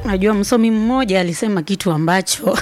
Najua msomi mmoja alisema kitu ambacho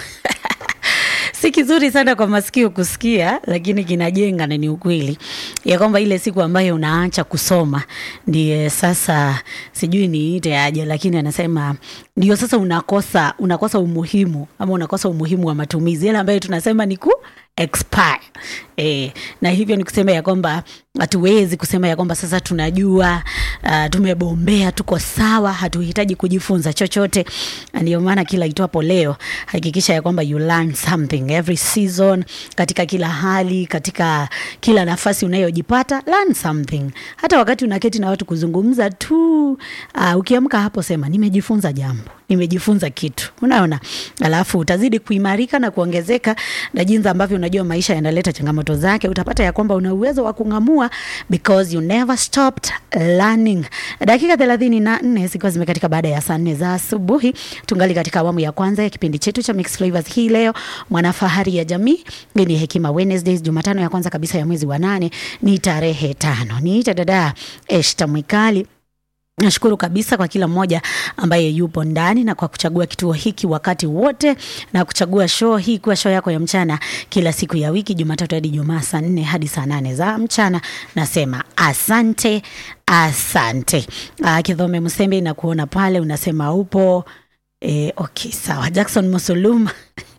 si kizuri sana kwa masikio kusikia, lakini kinajenga na ni ukweli ya kwamba ile siku ambayo unaacha kusoma ndiye sasa, sijui niite aje, lakini anasema ndio sasa unakosa unakosa umuhimu ama unakosa umuhimu wa matumizi yale ambayo tunasema ni ku expire. E, na hivyo ni kusema ya kwamba hatuwezi kusema ya kwamba sasa tunajua uh, tumebombea tuko sawa, hatuhitaji kujifunza chochote. Ndio maana kila itwapo leo hakikisha ya kwamba you learn something every season, katika kila hali, katika kila nafasi unayojipata learn something. Hata wakati unaketi na watu kuzungumza tu, uh, ukiamka hapo sema nimejifunza jambo nimejifunza kitu, unaona, alafu utazidi kuimarika na kuongezeka, na jinsi ambavyo unajua maisha yanaleta changamoto zake, utapata ya kwamba una uwezo wa kung'amua because you never stopped learning. Dakika thelathini na nne zikiwa zimekatika baada ya saa nne za asubuhi, tungali katika awamu ya kwanza ya kipindi chetu cha Mixed Flavors hii leo, mwanafahari ya jamii. Hii ni Hekima Wednesdays, Jumatano ya kwanza kabisa ya mwezi wa nane, ni tarehe tano. Niita dada Eshta Mwikali. Nashukuru kabisa kwa kila mmoja ambaye yupo ndani na kwa kuchagua kituo hiki wakati wote na kuchagua show hii kuwa show yako ya mchana kila siku ya wiki Jumatatu hadi Jumaa saa nne hadi saa nane za mchana. Nasema asante, asante. Uh, Kidhome Msembe na kuona pale unasema upo e, okay, sawa. Jackson Musuluma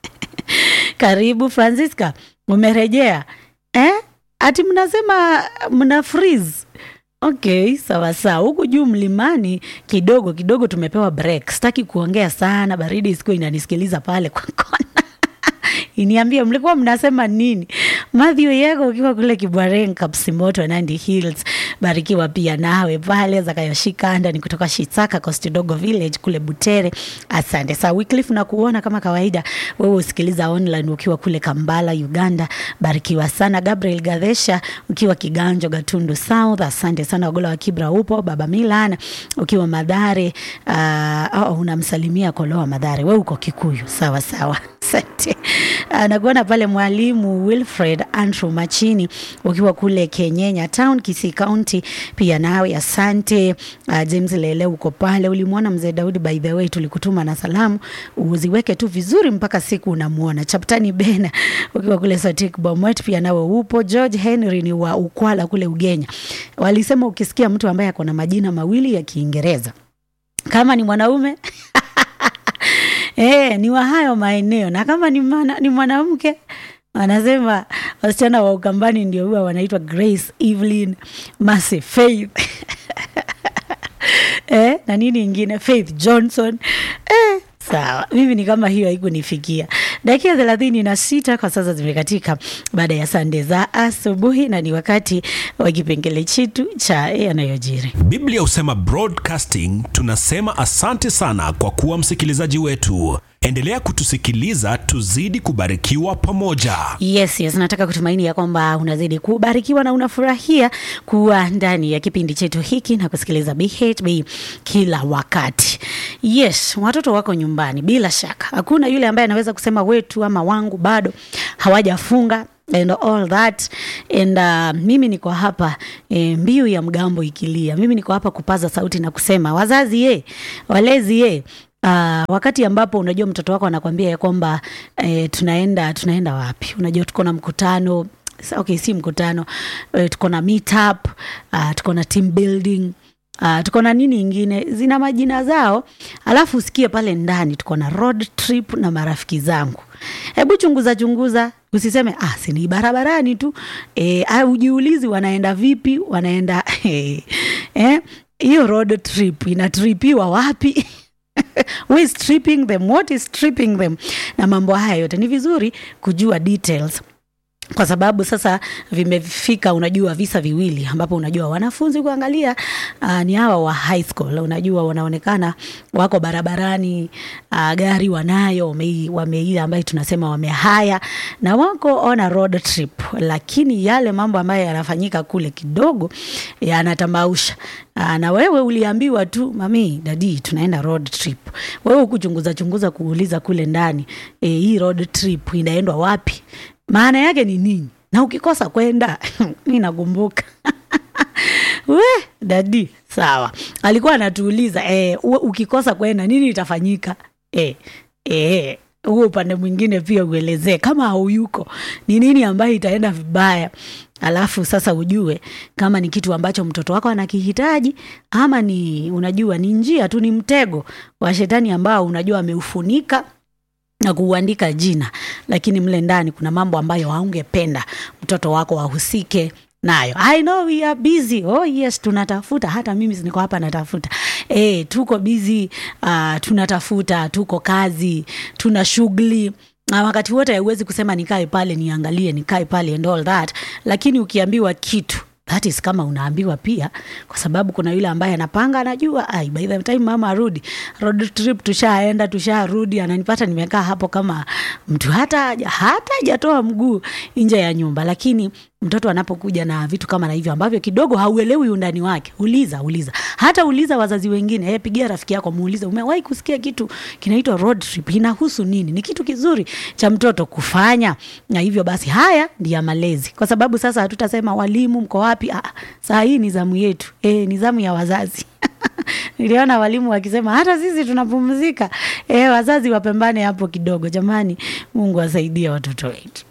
karibu. Francisca umerejea eh? Ati mnasema mna freeze Okay, sawa sawa. Huku juu mlimani kidogo kidogo tumepewa break. Sitaki kuongea sana, baridi isikuwa inanisikiliza pale kwa kona. Iniambie mlikuwa mnasema nini? Matthew Yego ukiwa kule Kibwaren Kapsimoto Nandi Hills, barikiwa pia nawe pale. Zakayoshika ndani kutoka Shitaka Coast Dogo Village kule Butere, asante. Saa Wycliffe na kuona kama kawaida, wewe usikiliza online ukiwa kule Kambala Uganda, barikiwa sana. Gabriel Gadesha ukiwa Kiganjo Gatundu South, asante sana. Ogola wa Kibra upo, Baba Milan ukiwa Madhare, uh, oh, unamsalimia Koloa Madhare, wewe uko Kikuyu, sawa sawa, asante. Nakuona pale mwalimu Wilfred Andrew Machini ukiwa kule Kenyenya Town, Kisii County, pia nawe asante. Uh, James Lele uko pale, ulimwona mzee Daudi, by the way tulikutuma na salamu, uziweke tu vizuri mpaka siku unamuona. Chaptani Bena ukiwa kule Sotik Bomet, pia nawe upo. George Henry ni wa Ukwala kule Ugenya, walisema ukisikia mtu ambaye ako na majina mawili ya Kiingereza kama ni mwanaume Eh, ni wa hayo maeneo na kama ni, mana, ni mwanamke wanasema wasichana wa Ukambani ndio huwa wanaitwa Grace Evelyn Mercy Faith eh, na nini ingine Faith Johnson eh, sawa. Mimi ni kama hiyo haikunifikia. Dakika thelathini na sita kwa sasa zimekatika baada ya saa nne za asubuhi, na ni wakati wa kipengele chetu cha yanayojiri. Biblia husema broadcasting, tunasema asante sana kwa kuwa msikilizaji wetu. Endelea kutusikiliza, tuzidi kubarikiwa pamoja. Yes, yes, nataka kutumaini ya kwamba unazidi kubarikiwa na unafurahia kuwa ndani ya kipindi chetu hiki na kusikiliza BHB kila wakati. Yes, watoto wako nyumbani, bila shaka hakuna yule ambaye anaweza kusema wetu ama wangu bado hawajafunga and all that and uh, mimi niko hapa e, mbiu ya mgambo ikilia, mimi niko hapa kupaza sauti na kusema wazazi ye, walezi ye Uh, wakati ambapo unajua mtoto wako anakwambia ya kwamba eh, tunaenda tunaenda wapi, unajua tuko na mkutano okay, si mkutano eh, tuko na meet up uh, tuko na team building uh, tuko na nini ingine zina majina zao, alafu usikie pale ndani tuko na road trip na marafiki zangu. Hebu chunguza chunguza, usiseme ah, si ni barabarani tu eh, au ujiulizi wanaenda vipi, wanaenda eh, hiyo road trip inatripiwa wapi? Who is tripping them? What is tripping them? Na mambo haya yote ni vizuri kujua details kwa sababu sasa vimefika, unajua visa viwili ambapo unajua wanafunzi kuangalia uh, ni hawa wa high school, unajua wanaonekana wako barabarani uh, gari wanayo wameila ambayo tunasema wamehaya na wako on a road trip, lakini yale mambo ambayo yanafanyika kule kidogo yanatamausha. Uh, na wewe uliambiwa tu mami, dadi, tunaenda road trip. Wewe ukuchunguza chunguza kuuliza kule ndani e, hii road trip inaendwa wapi? maana yake ni nini? Na ukikosa kwenda mi nakumbuka we dadi sawa alikuwa anatuuliza eh, u- ukikosa kwenda nini itafanyika eh, eh, huo upande mwingine pia uelezee kama hauyuko ni nini ambayo itaenda vibaya alafu sasa ujue kama ni kitu ambacho mtoto wako anakihitaji ama ni unajua ni njia tu ni mtego wa shetani ambao unajua ameufunika na kuuandika jina lakini mle ndani kuna mambo ambayo haungependa mtoto wako wahusike nayo i know we are busy oh yes tunatafuta hata mimi niko hapa natafuta e, tuko busy uh, tunatafuta tuko kazi tuna shughuli na wakati wote hauwezi kusema nikae pale niangalie nikae pale and all that lakini ukiambiwa kitu that is kama unaambiwa pia kwa sababu kuna yule ambaye anapanga anajua ai by the time mama arudi road trip tushaenda tusharudi ananipata nimekaa hapo kama mtu hata haja- hata hajatoa mguu nje ya nyumba lakini mtoto anapokuja na vitu kama na hivyo ambavyo kidogo hauelewi undani wake uliza uliza hata uliza wazazi wengine hey, pigia rafiki yako muulize umewahi kusikia kitu kinaitwa road trip inahusu nini ni kitu kizuri cha mtoto kufanya na hivyo basi haya ndiyo malezi kwa sababu sasa hatutasema walimu mko wapi ah, saa hii ni zamu yetu e, ni zamu ya wazazi niliona walimu wakisema hata sisi tunapumzika e, wazazi wapembane hapo kidogo jamani mungu asaidie watoto wetu